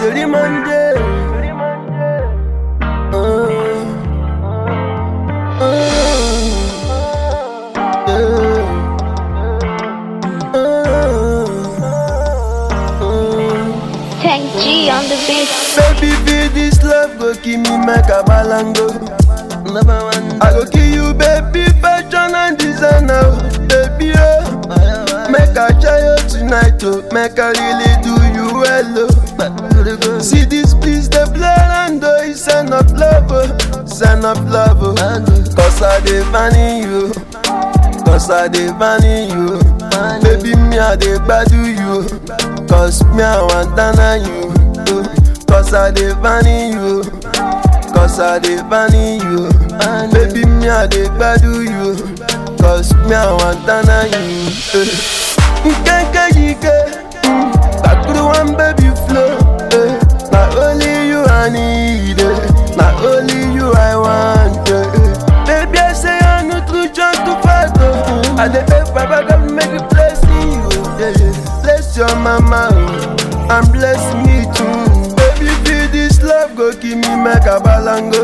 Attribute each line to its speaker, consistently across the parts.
Speaker 1: Jolly Monday. Uh, uh, yeah. Uh, uh.
Speaker 2: Tech G on the beat.
Speaker 1: Baby, feel this love go give me make a balango. Number one, I go give you baby fashion and designer, oh. baby oh. Make I try you tonight, oh. Make I really do you well, oh. See this please the blood and oh, it's sign of love, oh. Sign of love, oh. Cause I dey vanny you, cause I dey vanny you. Baby, me I dey gbadu you, cause me I want dana you. oh. Cause I dey vanny you, cause I dey vanny you. Baby, me I dey gbadu you, cause me I want dana you. eh. Nkenke yike, mm, kakuru one baby flow. eh. Na only you I need, eh. na only you I want. eh, eh. Baby, I say I no true just to fight. Oh. I dey beg Baba God make it bless you. Yeah, yeah. Bless your mama oh, and bless me too. Baby, feel this love go give me make a balango.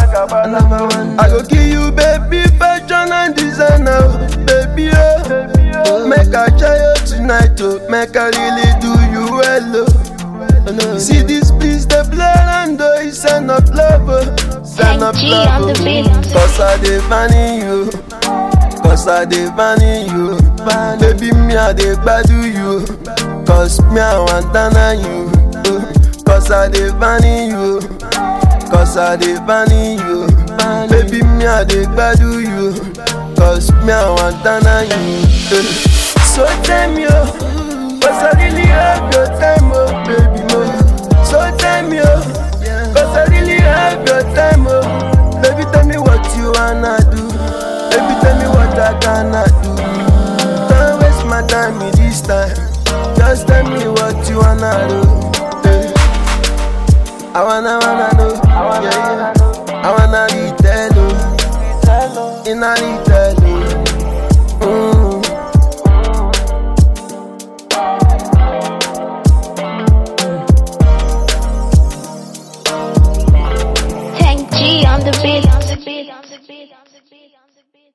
Speaker 1: I go give you baby fashion and designer, oh. baby oh. Make I try you tonight, oh. Make I really do you well, oh. See this please the blood and oh, it's sign of love, oh. Sign of
Speaker 2: Thank G
Speaker 1: love,
Speaker 2: on the
Speaker 1: oh.
Speaker 2: beat.
Speaker 1: Cause I dey vanny you, cause I dey vanny you. Baby, me I dey gbadu you, cause me I want dana you. oh. Cause I dey vanny you, cause I dey vanny you. Baby, me I dey gbadu you, cause me I want dana you. eh. So tell me, oh, cause I really have your time, oh, baby, mo. So tell me, oh, cause I really have your time, oh. Baby, tell me what you wanna do. Baby, tell me what I cannot do. Don't waste my time with this time. Just tell me what you wanna do. eh. I wanna, wanna know. Yeah, yeah. I wanna retell, oh. In a retell.